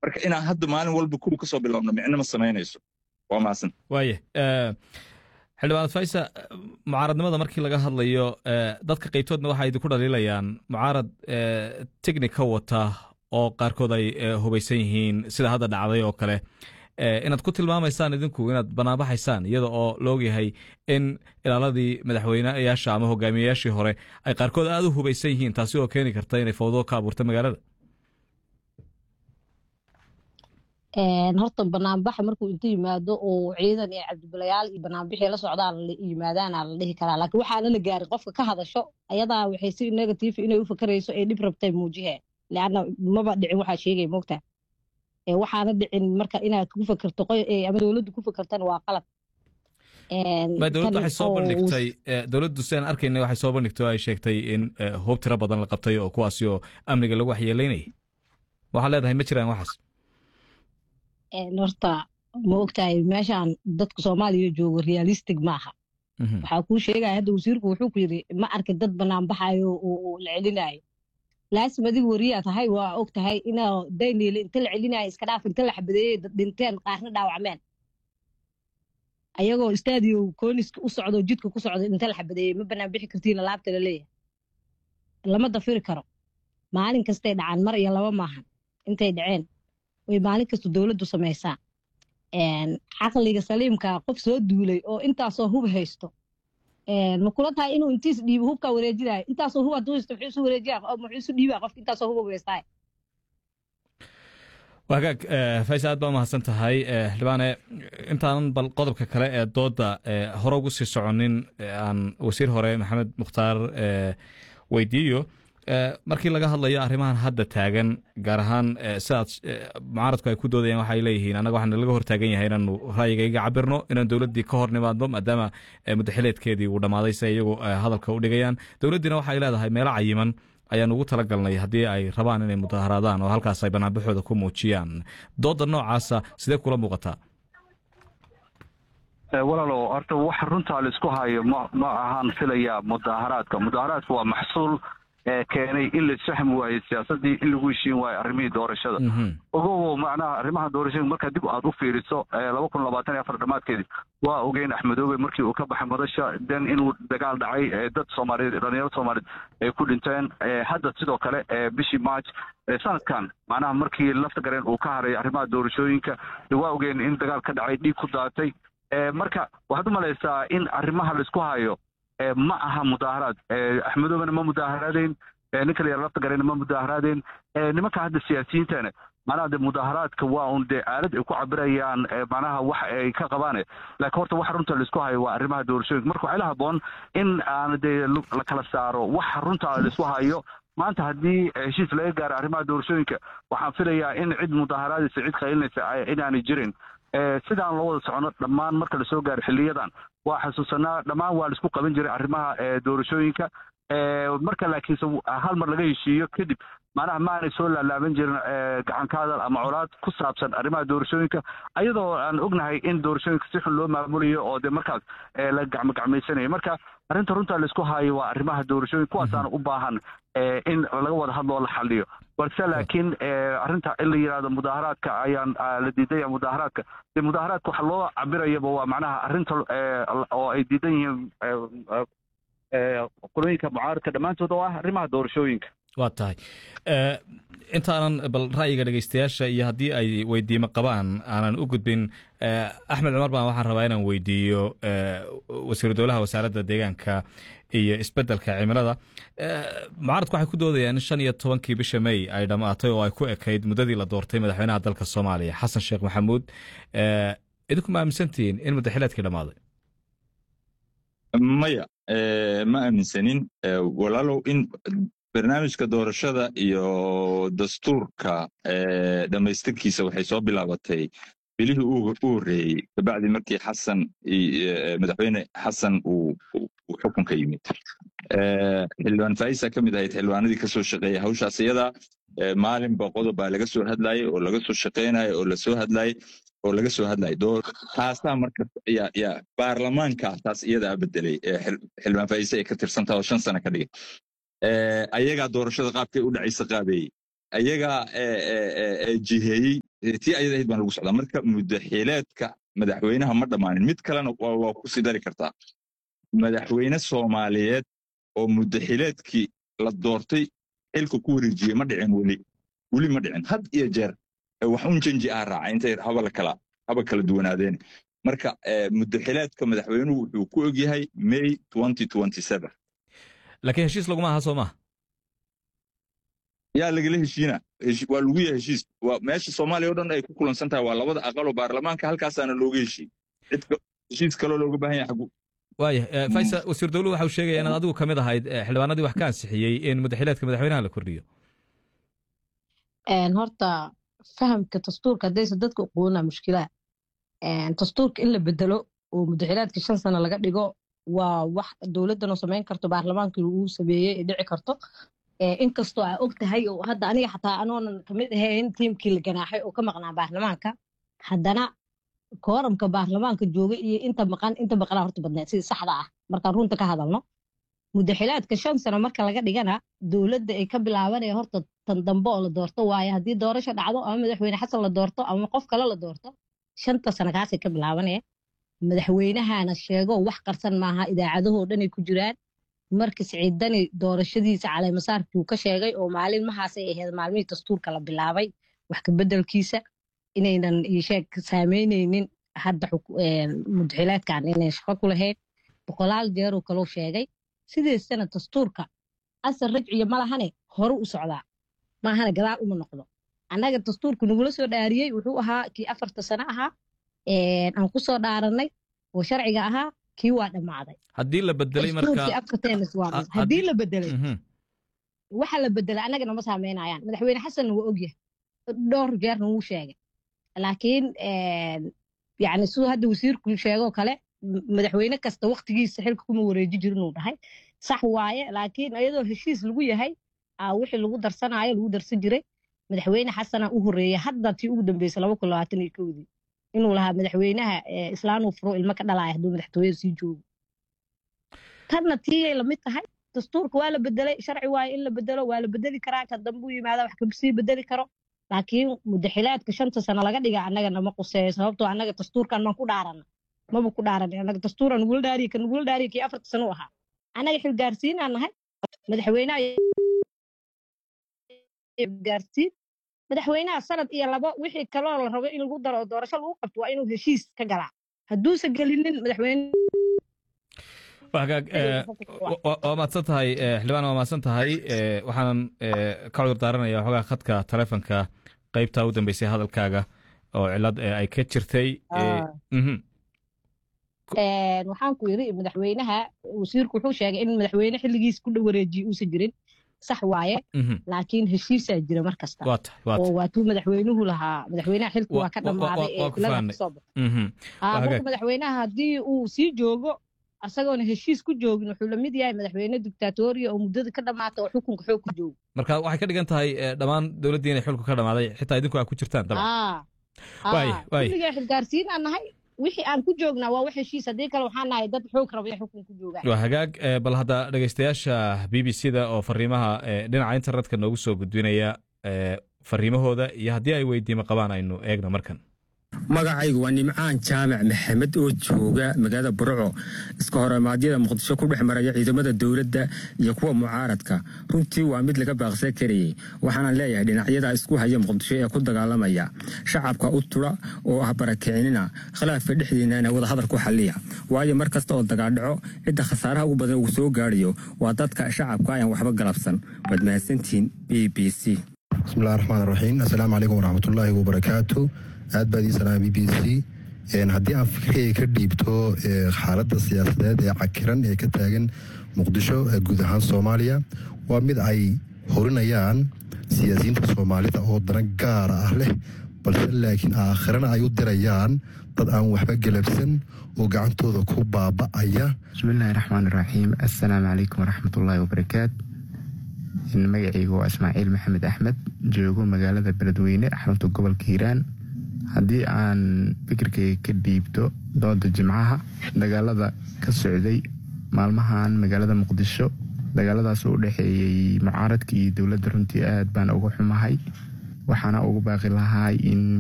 marka inaan hadda maalin walba kuwa kasoo bilowno micno ma samaynayso waa maasan waaya xildhibaan faysa mucaaradnimada markii laga hadlayo dadka qaybtoodna waxay idinku dhaliilayaan mucaarad technic ka wata oo qaarkood ay hubaysan yihiin sida hadda dhacday oo kale inaad ku tilmaamaysaan idinku inaad banaanbaxaysaan iyada oo laogyahay in ilaaladii madaxweyneyaasha ama hogaamiyeyaashii hore ay qaarkood aada u hubaysan yihiin taasi oo keeni karta inay fawdo ka abuurta magaalada horta banaanbaxa markuu inta yimaado oo ciidan iyo cabdibalayaal iyo banaanbixii la socdaan yimaadaana la dhihi karaa laakiin waxaana la gaarin qofka ka hadasho ayadaa waxay si negative inay u fakarayso ay dhib rabtay muujiheen leanna maba dhicin waxaa sheegay moogtaa waxaana dhicin marka inaad ku fakerto ama dowladdu ku fakertana waa qalad dowladdu waxay soo bandhigtay dowladdu sidaan arkayna waxay soo bandhigtay oo ay sheegtay in hoob tiro badan la qabtay oo kuwaasi oo amniga lagu waxyeelaynayay waxaad leedahay ma jiraan waxaas horta ma ogtahay meeshaan dadka soomaaliya joogo realistic maaha waxaa kuu sheegaya hadda wasiirku wuxuu ku yidhi ma arkin dad banaanbaxayo oo la celinayo laasim adiga wariyaa tahay waa og tahay inaa dayniile inta la celinayo iska dhaaf inta la xabadeeyey dad dhinteen qaarna dhaawacmeen ayagoo stadio kooniska u socdo jidka ku socdo inta la xabadeeyey ma banaan bixi kartiin laabta la leeyahay lama dafiri karo maalin kastay dhacaan mar iyo laba maahan intay dhaceen way maalin kasta dowladdu samaysaa caqliga saliimka qof soo duulay oo intaasoo hub haysto ma kula tahay inuu intiis dhiibo hubkaa wareejinayo intaasoo hub hadduu haysto muxuu isu wareejinaya muxuu isu dhiibaya qofka intaasoo hub haystaa wagaag faysa aad baa umahadsan tahay xildhibaane intaanan bal qodobka kale ee dooda hore ugu sii soconin aan wasiir hore maxamed mukhtaar weydiiyo markii laga hadlayo arrimahan hadda taagan gaar ahaan sidaad mucaaradku ay ku doodayaan waxay leeyihiin annaga waxaan laga hortaagan yahay inaanu ra'yigayga cabirno inaan dowladdii ka hor nimaadno maadaama muddaxileedkeedii uu dhammaaday si ay iyagu hadalka u dhigayaan dowladdiina waxay leedahay meelo cayiman ayaan ugu tala galnay haddii ay rabaan inay mudaharaadaan oo halkaas ay banaanbaxooda ku muujiyaan dooda noocaasa sidee kula muuqataa walaalow horta wax runtaa laisku hayo ma ma ahaan filaya mudaharaadka mudaharaadka waa maxsuul keenay in la isfahmi waayo siyaasadii in lagu heshiin waayo arrimihii doorashada ogowo macnaha arrimaha doorashada markaa dib aad u fiiriso laba kun labaatan iyo afar dhammaadkeedii waa ogeyn axmedoobe markii uu ka baxay madasha den inuu dagaal dhacay dad soomaaliyeed dhalinyaro soomaaliyeed ay ku dhinteen hadda sidoo kale bishii march sanadkan macnaha markii lafta gareen uu ka haray arrimaha doorashooyinka waa ogeyn in dagaal ka dhacay dhiig ku daatay marka waxaad u malaysaa in arrimaha laisku hayo ma aha mudaaharaad axmedoobena ma mudaaharaadeen ninka la yara lafta gareyna ma mudaaharaadeen nimanka hadda siyaasiyiintana macnaha de mudaaharaadka waa un dee aalad ay ku cabirayaan macnaha wax ay ka qabaane laakiin horta waxa runta laisku hayo waa arrimaha doorashooyinka marka waxaa la haboon in aan dee la kala saaro waxa runta laisku hayo maanta haddii heshiis laga gaaro arrimaha doorashooyinka waxaan filayaa in cid mudaaharaadaysa cid qaylinaysa inaanay jirin sidaan loo wada socono dhammaan marka lasoo gaaro xiliyadan waa xasuusanaa dhammaan waa laisku qaban jiray arrimaha doorashooyinka marka laakiinse hal mar laga heshiiyo kadib macnaha maanay soo laalaaban jirin gacan ka hadal ama colaad ku saabsan arrimaha doorashooyinka ayadoo aan ognahay in doorashooyinka si xun loo maamulayo oo dee markaas la gacmogacmaysanayo marka arrinta runta laisku haayo waa arrimaha doorashooyinka kuwaasaana u baahan in laga wada hadlo oo la xaliyo balse laakiin arrinta in la yidhahdo mudaaharaadka ayaan la diidaya mudaaharaadka de mudaaharaadka waxa loo cabirayaba waa macnaha arrinta oo ay diidan yihiin qolooyinka mucaaradka dhammaantood oo ah arrimaha doorashooyinka waa tahay intaanan bal ra'yiga dhegeystayaasha iyo haddii ay weydiimo qabaan aanan u gudbin axmed cumar baan waxaan rabaa inaan weydiiyo wasiiru dowlaha wasaaradda deegaanka iyo isbeddelka cimilada mucaaradku waxay ku doodayaan in shan iyo tobankii bisha may ay dhammaatay oo ay ku ekayd muddadii la doortay madaxweynaha dalka soomaaliya xasan sheekh maxamuud idinku ma aaminsantihiin in muddaxileedkii dhammaaday maya ma aaminsanin walaalow in barnaamijka doorashada iyo dastuurka dhammaystirkiisa waxay soo bilaabatay bilihii u horreeyey kabacdi markii xasan madaxweyne xasan uu xukunka yimid xildhibaan faisa ka mid ahayd xildhibaanadii ka soo shaqeeya hawshaas iyada maalinba qodob baa laga soo hadlayay oo laga soo shaqeynayo oo lasoo hadlayay oo laga soo hadlayay taasaa marka ya ya baarlamaanka taas iyadaa bedelay xildhibaan faisa ay ka tirsantaha oo shan sano ka dhigay ayagaa doorashada qaabkay u dhacaysa qaabeeyey ayagaa jiheeyey tii ayada ahayd baan lagu socdaa marka mudaxileedka madaxweynaha ma dhammaanin mid kalena waa ku sii dari kartaa madaxweyne soomaaliyeed oo mudaxileedkii la doortay xilka ku wareejiyey ma dhicin weli weli ma dhicin had iyo jeer wax un janji ah raaca intay haba kala haba kala duwanaadeen marka mudaxileedka madaxweynuhu wuxuu ku ogyahay may laakiin heshiis laguma aha soo maha yaa lagala heshiina waa lagu yahay heshiis meesha soomaaliya o dhan ay ku kulansan tahay waa labada aqaloo baarlamaanka halkaasaana looga heshiin cidka heshiis kaloo looga baahan yahay xagu waaya faysal wasiir dowluhu waxa uu sheegaya inaad adigu ka mid ahayd xildhibaanadii wax ka ansixiyey in mudaxileedka madaxweynaha la kordhiyo horta fahamka dastuurka haddaysa dadka uquuna mushkilaa dastuurka in la bedelo oo mudaxilaadka shan sano laga dhigo waa wax dowladdanoo samayn karto baarlamaankii uu sameeyey ee dhici karto inkastoo aa og tahay oo hadda aniga xataa anoonan kamid ahayn tiimkii la ganaaxay oo ka maqnaa baarlamaanka haddana kooramka baarlamaanka jooga iyo inta maqan inta maqnaa horta badneed sida saxda ah markaan runta ka hadalno mudaxilaadka shan sano marka laga dhigana dowladda ay ka bilaabanaya horta tan dambe oo la doorto waaye haddii doorasho dhacdo ama madaxweyne xasan la doorto ama qof kale la doorto shanta sano kaasay ka bilaabanaya madaxweynahana sheego wax qarsan maaha idaacadahoo dhanay ku jiraan marka siciidani doorashadiisa caleemasaarkii uu ka sheegay oo maalinmahaasay ahayd maalmihii dastuurka la bilaabay wax kabeddelkiisa inaynan sheeg saameyneynin hadda mudaxilaadkan inay shaqo ku lahayn boqolaal jeeruu kalou sheegay sideesana dastuurka asal rajciya ma lahane hore u socdaa maahane gadaal uma noqdo annaga dastuurka nagula soo dhaariyey wuxuu ahaa kii afarta sano ahaa aan ku soo dhaarannay oo sharciga ahaa kii waa dhammaaday haddii la bedelay haddii la bedelay waxa la bedelay annagana ma saameynayaan madaxweyne xasanna waa ogyahay dhowr jeerna wuu sheegay laakiin yani siduu hadda wasiirku sheegoo kale madaxweyne kasta waktigiisa xilka kuma wareeji jirin uu dhahay sax waaye laakiin iyadoo heshiis lagu yahay wixii lagu darsanaayo lagu darsan jiray madaxweyne xasana u horeeyey hadda tii ugu dambeysay laba kun labaatan iyo kowdii inuu lahaa madaxweynaha islaanuu furo ilmo ka dhalaaya hadduu madaxtooyada sii joogo tanna tiiyay lamid tahay dastuurka waa la bedelay sharci waaye in la bedelo waa la bedeli karaa ka dambe u yimaada wax kasii bedeli karo laakiin mudaxilaadka shanta sano laga dhiga annaga nama quseeyo sababtoo annaga dastuurkan maan ku dhaarana maba ku dhaaran annaga dastuura nugula dhaariye ka nugula dhaariye kii afarta sano u ahaa annaga xilgaarsiinaan nahay madaxweynaha gaarsiin madaxweynaha sanad iyo labo wixii kaloo la rabo in lagu daro oo doorasho lagu qabto waa inuu heshiis ka galaa hadduusan gelinin madaxweyne waa mahadsan tahay xildhibaan waa mahadsan tahay waxaanan ka cudur daaranaya waxoogaa khadka taleefonka qaybta u dambeysay hadalkaaga oo cilad ay ka jirtay waxaan ku yiri madaxweynaha wasiirku wuxuu sheegay in madaxweyne xilligiis ku dhow wareejiye uusan jirin sax waaye laakiin heshiisaa jira mar kasta oo waatuu madaxweynuhu lahaa madaxweynaha xilku waa ka dhammaaday ee filada kasoo baxo marka madaxweynaha haddii uu sii joogo asagoona heshiis ku joogin wuxuu la mid yahay madaxweyne dictatoriya oo muddada ka dhammaata oo xukunka xoog ku joogo marka waxay ka dhigan tahay dhammaan dowladdii inay xilku ka dhammaaday xitaa idinku aa ku jirtaan kulligaa xilgaarsiin aan nahay wixii aan ku joognaa waa wax heshiis haddii kale waxaan nahay dad xoog raba in xukun ku joogaan waa hagaag bal hadda dhegeystayaasha b b c da oo fariimaha dhinaca internetka noogu soo gudbinaya fariimahooda iyo haddii ay weydiimo qabaan aynu eegno markan magacaygu waa nimcaan jaamac maxamed oo jooga magaalada burco iska horimaadyada muqdisho ku dhex maraya ciidamada dowladda iyo kuwa mucaaradka runtii waa mid laga baaqsan karayey waxaana leeyahay dhinacyada isku haya muqdisho ee ku dagaalamaya shacabka u tula oo ah barakicinina khilaafka dhexdiinana wadahadal ku xaliya waayo mar kasta oo dagaaldhaco cidda khasaaraha ugu badan uu soo gaarayo waa dadka shacabka ayaan waxba galabsan waad mahadsantihiin b b c bismillahi raxmaan raxiim assalaamu calaykum waraxmatullaahi wabarakaatu aad baad ii salaama b b c haddii aan fikirkayga ka dhiibto xaaladda siyaasadeed ee cakiran ee ka taagan muqdisho guud ahaan soomaaliya waa mid ay horinayaan siyaasiyiinta soomaalida oo dana gaara ah leh balse laakiin aakhirana ay u dirayaan dad aan waxba galabsan oo gacantooda ku baaba'aya bismillaahi raxmaan raxiim assalaamu calaykum waraxmatullaahi wabarakaat magacaygu waa ismaaciil maxamed axmed joogo magaalada beledweyne xarunta gobolka hiiraan haddii aan fikirkayga ka dhiibto dooda jimcaha dagaalada ka socday maalmahan magaalada muqdisho dagaaladaas u dhexeeyey mucaaradka iyo dowladda runtii aad baan uga xumahay waxaana ugu baaqi lahaa in